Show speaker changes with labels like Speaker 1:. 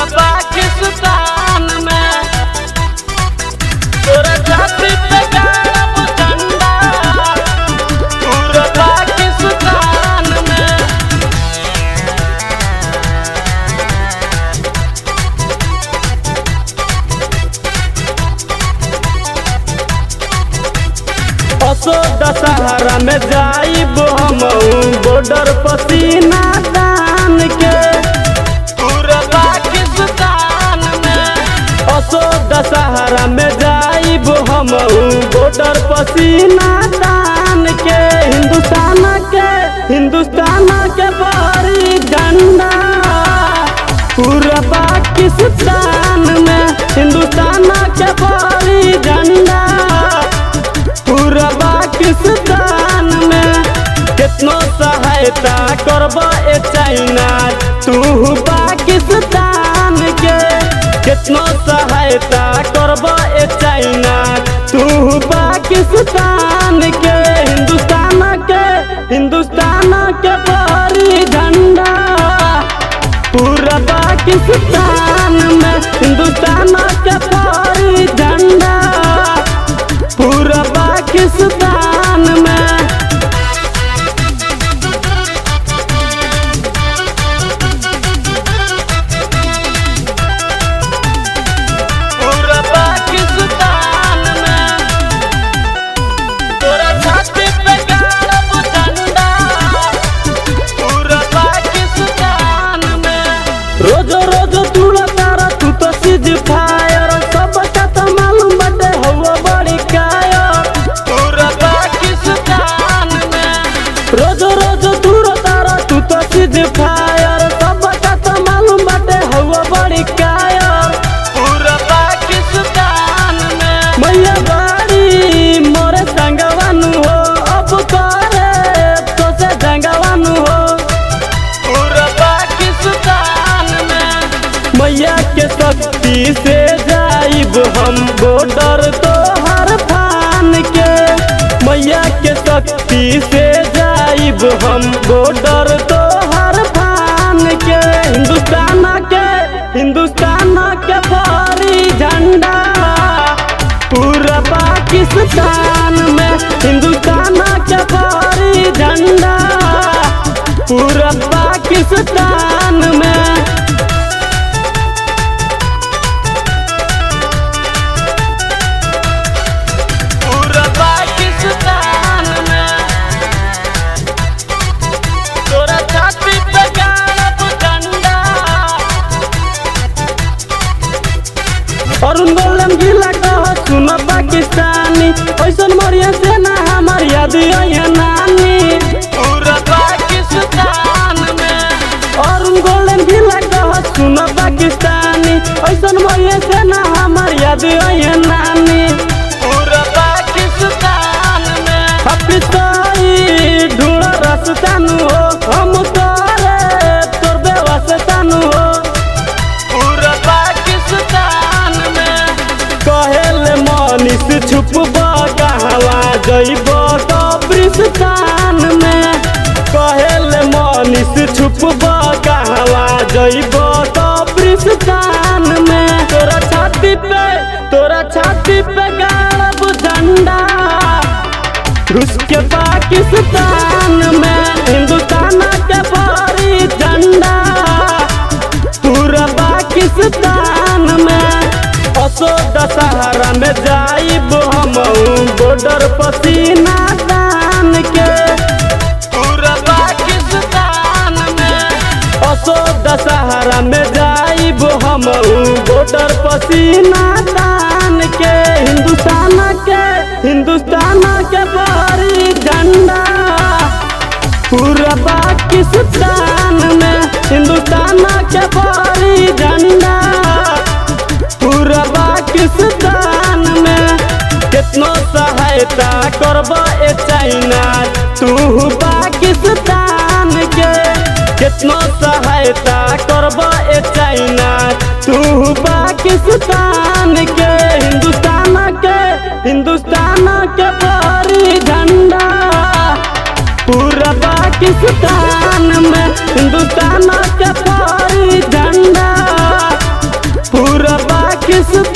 Speaker 1: पाकिस्तान में तोरा छाती पे गाड़ब झंडा पूरा पाकिस्तान में असो दशहरा में जाइब हम बॉर्डर पसीना तान के पूरा पाकिस्तान में असो दशहरा में जाइब हम बॉर्डर पसीना तान के हिंदुस्तान के हिंदुस्तान के बड़ी झंडा पूरा पाकिस्तान में हिंदुस्तान के बड़ी झंडा पूरा पाकिस्तान में कितनो सहायता करब ए चाइना तू पाकिस्तान के कितनो सहायता करब ए चाइना तू पाकिस्तान के हिंदुस्तान के हिंदुस्तान के बड़ी झंडा पूरा पाकिस्तान में हिंदुस्तान के बड़ी झंडा पूरा पाकिस्तान में पूरा पाकिस्तान में तोरा छाती पे गाड़ब झंडा पूरा पाकिस्तान में रोज रोज तूड़ा तारा तू तो सीध फायर सब का तो मालूम बटे हवा बड़ी कायर पूरा पाकिस्तान में रोज रोज तूड़ा तारा तू तो सीध फायर सब का तो मालूम बटे हवा बड़ी कायर पूरा पाकिस्तान में मैया बाड़ी मोरे संगवानु हो अब करे तो से जंगवानु हो पूरा पाकिस्तान में मैया के शक्ति से जाइब हम बॉर्डर तो हर फान के मैया के शक्ति से जाइब हम बॉर्डर तो हर फान के हिंदुस्तान के हिंदुस्तान के बड़ी झंडा पूरा पाकिस्तान में हिंदुस्तान के बड़ी झंडा पूरा पाकिस्तान में पूरा पाकिस्तान में तोरा छाती पे गाड़ब झंडा अरुण गोलम जिला कह सुन पाकिस्तानी ऐसन मरिया सेना हमार याद आइया नानी पूरा पाकिस्तान में अरुण गोलम जिला कह सुन पाकिस्तानी ऐसन मरिया सेना हमार याद आइया नानी पूरा पाकिस्तान में हपिताई ढूंढ रस्तानु हो हम तोरे तोर बेवस्तानु हो पूरा पाकिस्तान में कहेल मनीष छुपब कहवा जइब कब्रिस्तान में कहेल मनीष छुपब कहवा जइब कब्रिस्तान में तोरा छाती पे तोरा छाती पे गाड़ब झंडा रूस के पाकिस्तान में हिंदुस्तान के बड़ी झंडा पूरा पाकिस्तान में असो दशहरा में जाइब हम बॉर्डर पसीना तान के पूरा पाकिस्तान में असो दशहरा में जाइब हम बॉर्डर पसीना तान के हिंदुस्तान के हिंदुस्तान के बड़ी झंडा पूरा पाकिस्तान में हिंदुस्तान के बड़ी झंडा पूरा पाकिस्तान में कितनो सहायता करब ए चाइना तू पाकिस्तान के कितनो सहायता करब ए चाइना तू पाकिस्तान के हिंदुस्तान के हिंदुस्तान के बड़ी झंडा पूरा पाकिस्तान में हिंदुस्तान के बड़ी झंडा पाकिस्तान